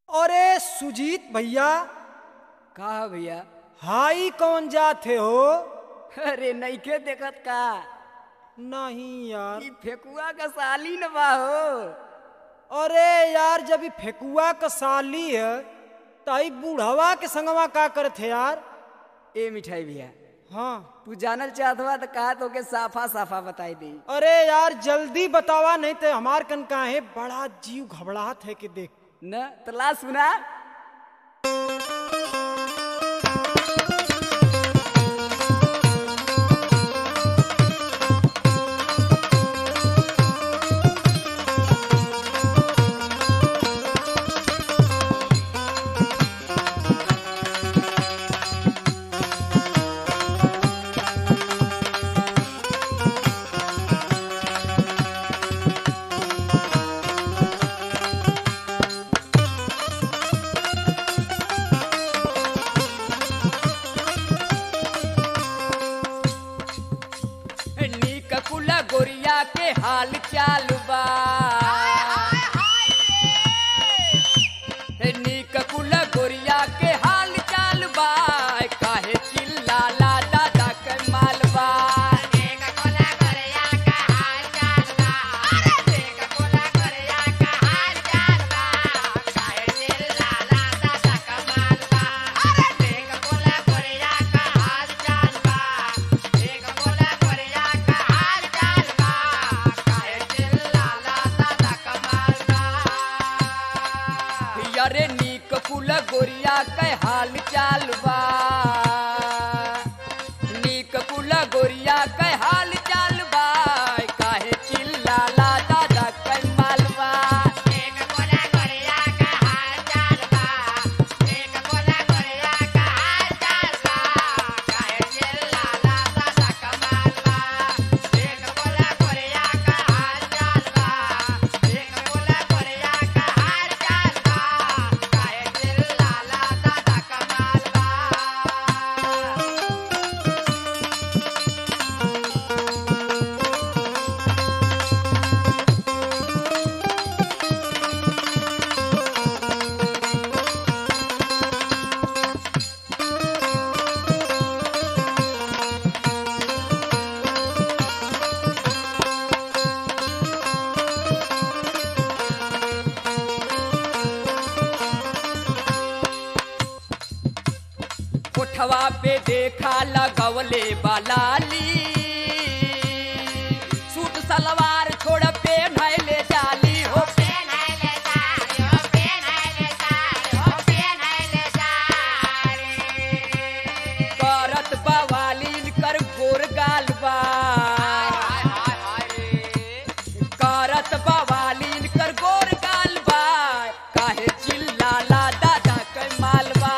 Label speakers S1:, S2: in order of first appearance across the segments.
S1: अरे सुजीत भैया
S2: का है भैया
S1: हाई कौन जाते हो
S2: अरे नइखे देखत का
S1: नहीं यार
S2: ई फेकुआ का साली न बा हो
S1: अरे यार जब ई फेकुआ का साली है तई बूढ़वा के संगवा का करते यार
S2: ए मिठाई भैया
S1: हाँ
S2: तू जानल चाहत बा तो कहा तो के साफा साफा बताई दी
S1: अरे यार जल्दी बतावा नहीं तो हमार कन का है बड़ा जीव घबराहट है कि देख
S2: न तो ला सुना नीक कुला गोरिया के हाल चाल बा नीक कुला गोरिया के हाल चाल बा काहे चिल्लाला दादा के मालबा अरे नीक कुल गोरिया के हाल चाल बा नीक कुल गोरिया के हाल चाल बा काहे चिल्लाला दादा के मालबा कोठवा पे देखा लगवले बलाली सूट सलवार छोड़ पे नैले जाली हो करत बवालीन कर गोर गाल बा करत बवालीन कर गोर गाल बा काहे चिल्लाला दादा के मालबा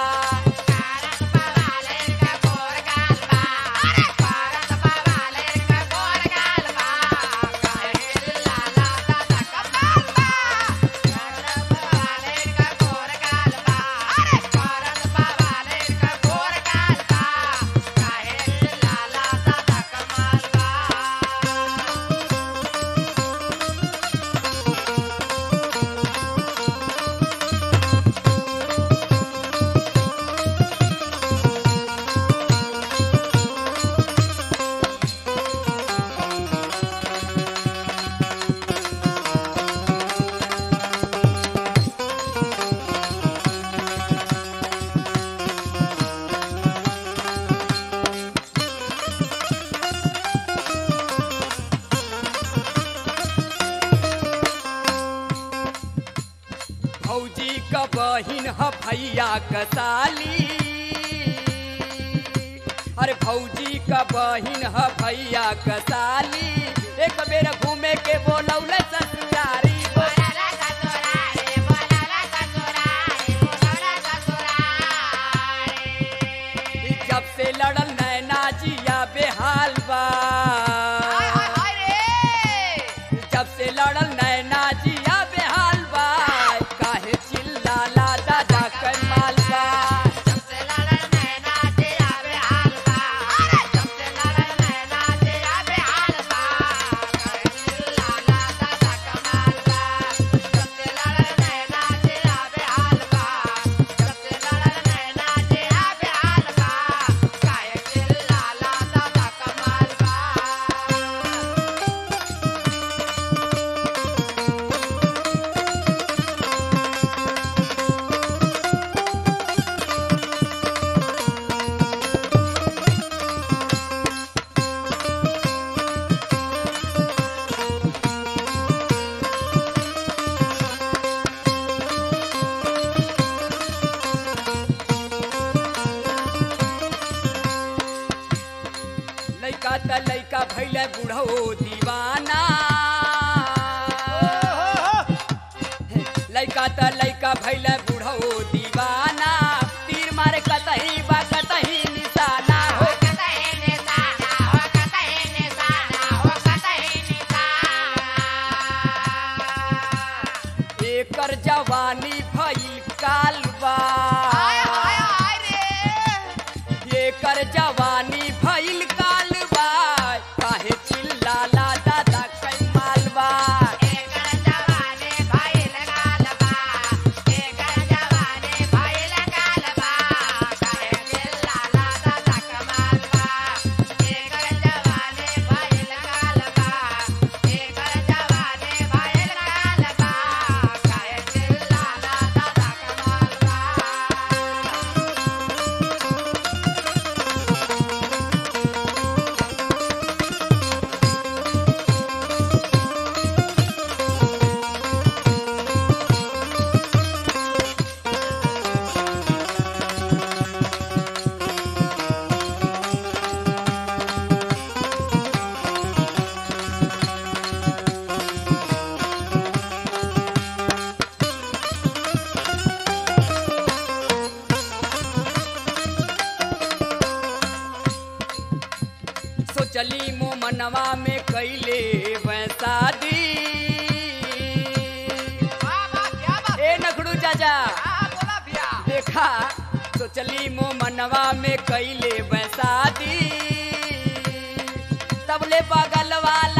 S2: भौजी का बहिन ह भैया का साली अरे भौजी का बहिन ह भैया का साली एक बेर घूमे के बोलौले ससुरारी जब से लड़ल नैना जिया बेहाल बा जब से लड़ल नैना जिया बेहाल बा काहे चिल्लाला दादा के मालबा
S3: Bye.
S2: लइका भैले बुढ़ो दीवाना लइका त लइका भैले बुढ़ो दीवाना तीर मारे कतही बा कतही निशाना हो एकर जवानी भइल कालबा एकर जवानी भइल कालबा काहे चिल्लाला दादा कई मालबा सोचली मो मनवा में कैले वैसादी ए नखड़ू चाचा देखा सोचली मो मनवा में कैले वैसादी तबले बगल वाला